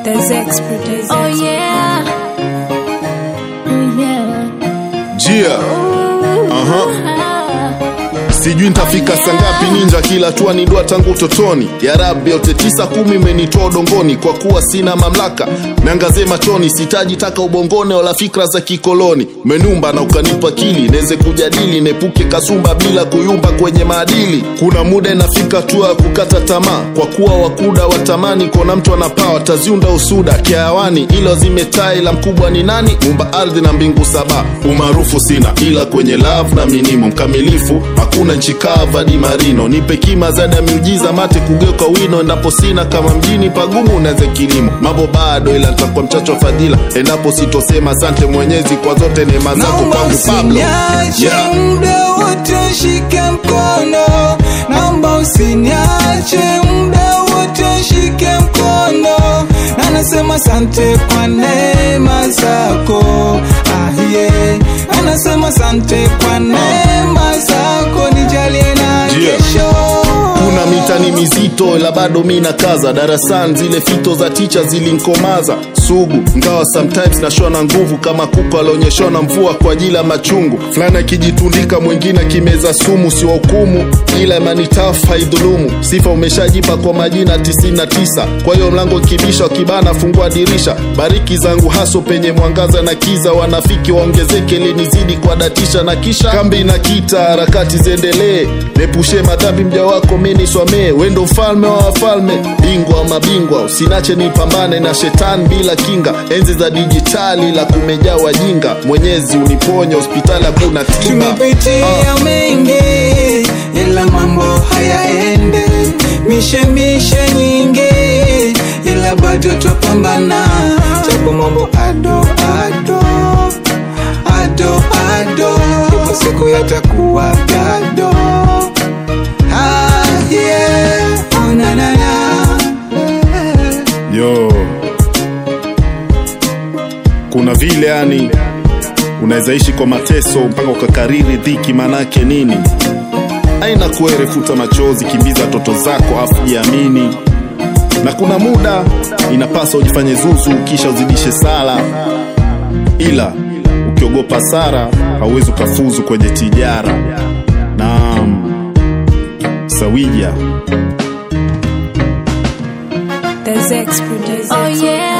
There's expertise. Oh yeah. Oh yeah. Jia, aha. Sijui nitafika saa ngapi ninja, kila hatua ni dua tangu utotoni. Ya Rabbi, yote tisa kumi imenitoa udongoni, kwa kuwa sina mamlaka niangazie machoni, sitaji taka ubongone wala fikra za kikoloni. Umenumba na ukanipa akili, neze kujadili, nepuke kasumba bila kuyumba kwenye maadili. Kuna muda inafika hatua ya kukata tamaa, kwa kuwa wakuda watamani kuona mtu anapaa, wataziunda usuda kiawani, ila zimetai la mkubwa ni nani? Mumba ardhi na mbingu saba. Umaarufu sina, ila kwenye love na minimo mkamilifu hakuna nchi kava di marino. Nipe kima zaidi ya miujiza, mate kugeuka wino, endapo sina kama mjini pagumu unaweze kilimo. Mambo bado, ila nitakuwa mchacho wa fadhila endapo sitosema asante Mwenyezi kwa zote neema zako Naomba kwangu. Pablo usiniache Yeah. muda wote, shike mkono. Naomba usiniache muda wote, shike mkono. Na nasema asante kwa neema zako. Ah, yeah. Na nasema asante kwa neema zako, nijalie na Yeah. kesho. kuna mitani mizito ila bado mi na kaza darasani zile fito za ticha zilinkomaza sugu ngawa sometimes nashona na nguvu kama kuku alionyeshwa na mvua kwa ajili ya machungu fulani akijitundika mwingine akimeza sumu sio hukumu ila imani tafu haidhulumu sifa umeshajipa kwa majina 99 kwa hiyo mlango kibisha wakibana fungua dirisha bariki zangu haso penye mwangaza na kiza wanafiki waongezeke linizidi kwa datisha na kisha kambi na kita harakati ziendelee nepushe madhambi mja wako mini swamee wendo mfalme wa wafalme bingwa wa mabingwa usinache nipambane na shetani bila kinga enzi za dijitali la kumejaa wajinga mwenyezi uniponye hospitali hakuna tiba tumepitia mengi ila mambo hayaende mishe mishe nyingi ila bado twapambana japo mambo ado ado ado ado ipo siku yatakuwa gado ah, yeah. oh, na, na, na. yo kuna vile yani unaweza ishi kwa mateso mpaka ukakariri dhiki manake nini aina kuere futa machozi kimbiza toto zako afu jiamini na kuna muda inapaswa ujifanye zuzu kisha uzidishe sala ila ukiogopa sara hauwezi ukafuzu kwenye tijara naam sawija There's expertise. Oh yeah.